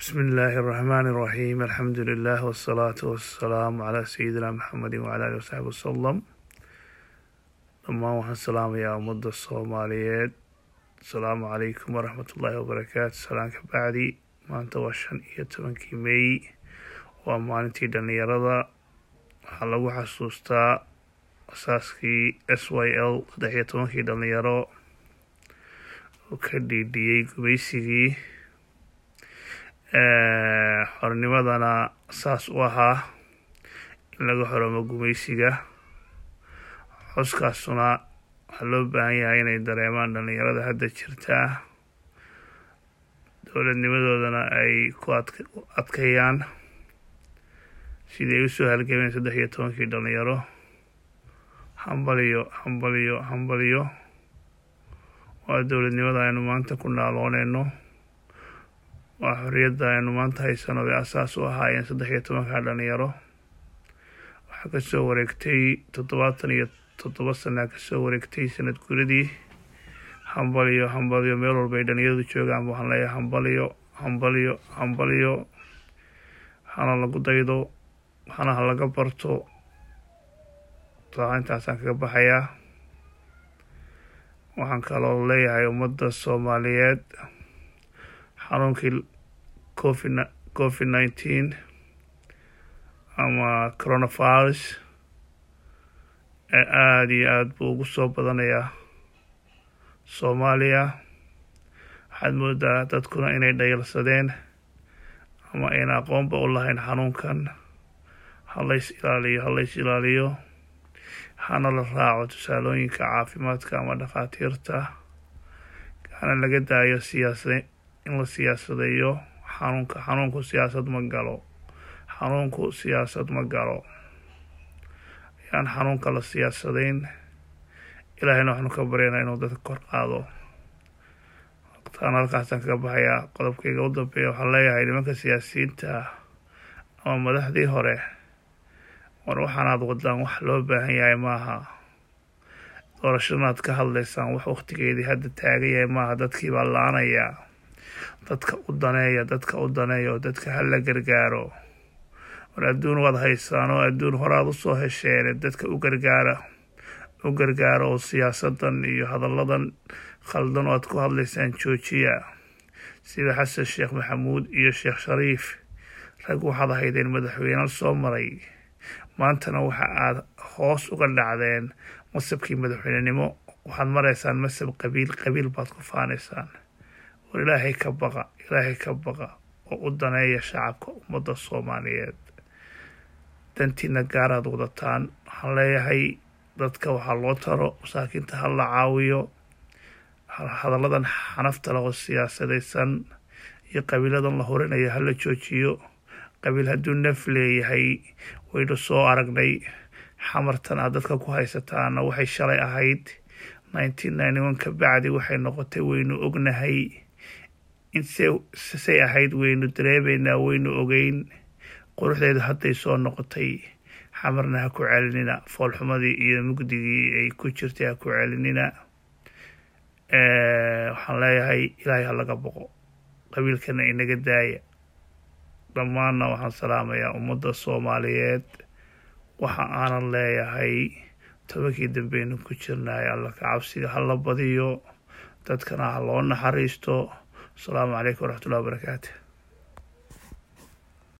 بسم الله الرحمن الرحيم الحمد لله والصلاة والسلام على سيدنا محمد وعلى آله وصحبه وسلم dhammaan waxaan salaamayaa ummadda soomaaliyeed asalaamu calaykum waraxmatullaahi wabarakaatu salaan ka bacdi maanta waa shan iyo tobankii meey waa maalintii dhallinyarada waxaa lagu xasuustaa asaaskii s y l saddex iyo tobankii dhallinyaro oo ka dhiidhiyey gumaysigii xornimadana saas u ahaa in laga xoromo gumaysiga xuskaasuna waxaa loo baahan yahay inay dareemaan dhallinyarada hadda jirtaa dowladnimadoodana ay ku adkeeyaan sidii ay usoo halgameen saddex iyo tobankii dhallinyaro hambaliyo hambaliyo hambaliyo waa dowladnimada aynu maanta ku naalooneyno waa xorriyadda aynu maanta haysano bay asaas u ahaayeen saddex iyo tobanka dhallinyaro waxaa kasoo wareegtay toddobaatan iyo toddoba sanaa kasoo wareegtay sanad guradii hambaliyo hambaliyo meel walba ay dhalinyaradu joogaan waxaan leeyahay hambaliyo hambaliyo hambaliyo hana lagu daydo hana ha laga barto taa intaasaan kaga baxayaa waxaan kaloo leeyahay ummadda soomaaliyeed xanuunkii covid covid nineteen ama coronavirus ee aada iyo aada buu ugu soo badanayaa soomaaliya waxaad moodaa dadkuna inay dhayalsadeen ama ayna aqoonba u lahayn xanuunkan halays ilaaliyo halays ilaaliyo hana la raaco tusaalooyinka caafimaadka ama dhakhaatiirta hana laga daayo siyaasa in la siyaasadeeyo xanuunka xanuunku siyaasad ma galo xanuunku siyaasad ma galo ayaan xanuunka la siyaasadayn ilaahayna waxaanu ka baryaynaa inuu dadka kor qaado waqtaan halkaasaan kaga baxayaa qodobkayga u dambeeya waxaan leeyahay nimanka siyaasiyiinta ama madaxdii hore war waxaanaad wadaan wax loo baahan yahay maaha doorashadanaad ka hadlaysaan wax waqtigeedii hadda taagan yahay maaha dadkii baa la-anayaa dadka u daneeya dadka u daneeya oo dadka hala gargaaro war adduun waad haysaan oo adduun horaad usoo hesheene dadka u gargaara u gargaaro oo siyaasadan iyo hadalladan khaldan oo aad ku hadlaysaan joojiya sida xasan sheekh maxamuud iyo sheekh shariif rag waxaad ahaydeen madaxweyne soo maray maantana waxa aad hoos uga dhacdeen masabkii madaxweynenimo waxaad maraysaan masab qabiil qabiil baad ku faanaysaan war ilaahay ka baqa ilaahay ka baqa oo u daneeya shacabka ummadda soomaaliyeed dantiina gaaraad wadataan waxaan leeyahay dadka waxaa loo taro masaakiinta ha la caawiyo hadalladan xanafta leh oo siyaasadaysan iyo qabiiladan la horinayo hala joojiyo qabiil hadduu naf leeyahay waynu soo aragnay xamartan aad dadka ku haysataana waxay shalay ahayd nineteen ninety one ka bacdi waxay noqotay waynu ognahay insay ahayd waynu dareemeynaa waynu ogeyn quruxdeedu hadday soo noqotay xamarna ha ku celinina foolxumadii iyo mugdigii ay ku jirtay ha ku celinina waxaan leeyahay ilaahay ha laga boqo qabiilkana inaga daaya dhammaanna waxaan salaamayaa ummadda soomaaliyeed waxa aanan leeyahay tobankii dambeynu ku jirnaay alla ka cabsiga ha la badiyo dadkana ha loo naxariisto asalaamu calaykum waraxmatullahi wabarakaatu